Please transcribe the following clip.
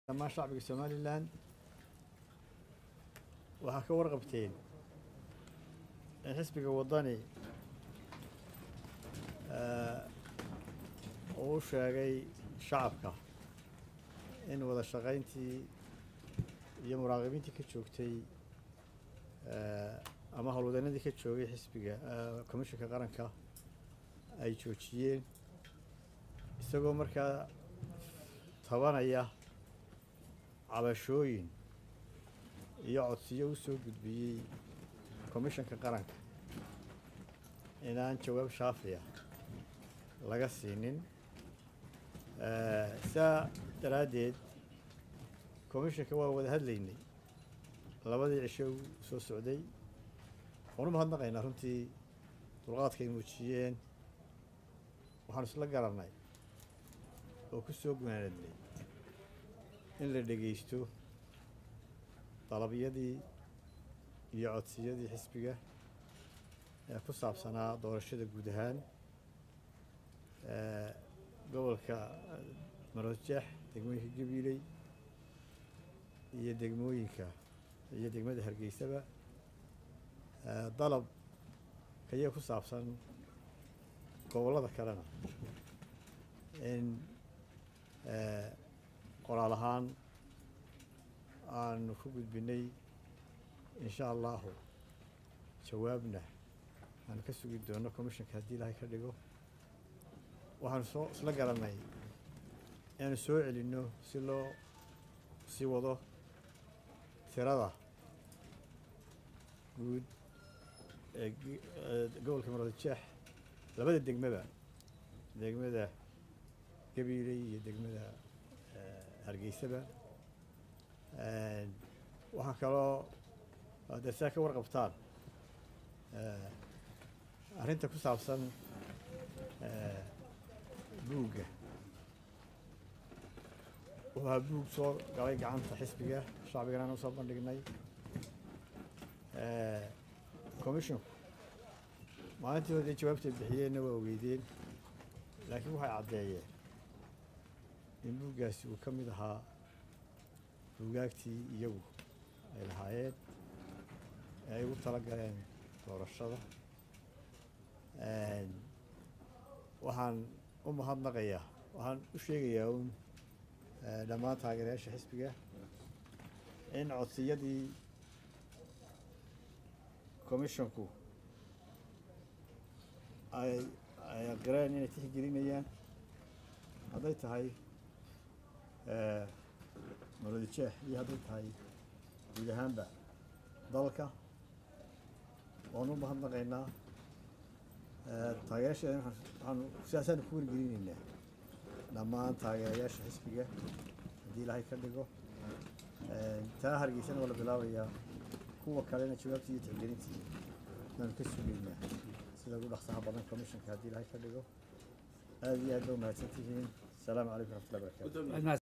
dhammaan shacbiga somalilan waxaa ka warqabteen in xisbiga waddani uu u sheegay shacabka in wada shaqayntii iyo muraaqibiintii ka joogtay ama howlwadeennadii ka joogay xisbiga commishinka qaranka ay joojiyeen isagoo markaa tabanaya cabashooyin iyo codsiyo u soo gudbiyey commishanka qaranka inaan jawaab shaafiya laga siinin saa daraaddeed commishanka waa wada hadlaynay labadii cisho u soo socday waxaan u mahadnaqaynaa runtii dulqaadka ay muujiyeen waxaan isla garannay oo ku soo gunaanadnay in la dhegaysto dalabyadii iyo codsiyadii xisbiga ee ku saabsanaa doorashada guud ahaan gobolka maroodjeex degmooyinka gabiiley iyo degmooyinka iyo degmada hargeysaba dalab kaya ku saabsan gobollada kalena in qoraal ahaan aanu ku gudbinay insha allahu jawaabna aanu ka sugi doono commishanka haddii ilaahay ka dhigo waxaanu soo isla garannay inaanu soo celinno si loo sii wado tirada guud ee gobolka maroodijeex labada degmaba degmada gabiiley iyo degmada hargeysaba waxaa kaloo dee saa ka warqabtaan arrinta ku saabsan buugga wuxuu ahaa buug soo galay gacanta xisbiga shacbigana aan usoo bandhignay commissionku maalintii hore dee jawaabtay bixiyeenna waa ogeydeen laakiin waxay caddeeyeen in buuggaasi uu ka mid ahaa buugaagtii iyagu ay lahaayeen ee ay ugu tala galeen doorashada waxaan u mahadnaqayaa waxaan u sheegayaa uun dhammaan taageerayaasha xisbiga in codsiyadii commissionku ay ay aqireen inay tixgelinayaan hadday tahay maroodijeex iyo hadday tahay guud ahaanba dalka waanu u mahadnaqaynaa taageerasheeda waxaanu sidaasaanu ku wargelinaynaa dhammaan taageerayaasha xisbiga haddii ilaahay ka dhigo taa hargeysana waa la bilaabayaa kuwa kalena jawaabtii iyo tixgelintii baanu ka sugaynaa sida ugu dhaqsaha badan commissionka haddii ilaahay ka dhigo aada iyo aad ba umahadsan tihiin asalaamu calaykum raxmatullahi barakatu